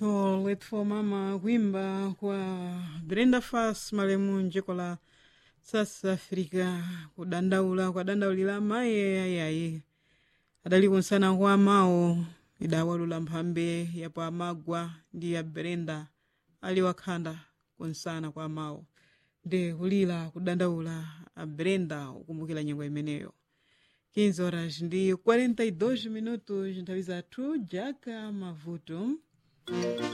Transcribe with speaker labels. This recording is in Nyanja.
Speaker 1: to let for mama kuimba kwa brenda fas malemu mdziko la south africa kudandaula kwadandaulira maye ayayi adali kunsana kwa amawo idawalula mphambe yapo amagwa ndi ya brenda ali wakhanda kunsana kwa amawo ndi kulira kudandaula a brenda ukumbukira nyengo imeneyo 15 horas ndi 42 minutos nthawi zathu jaka mavuto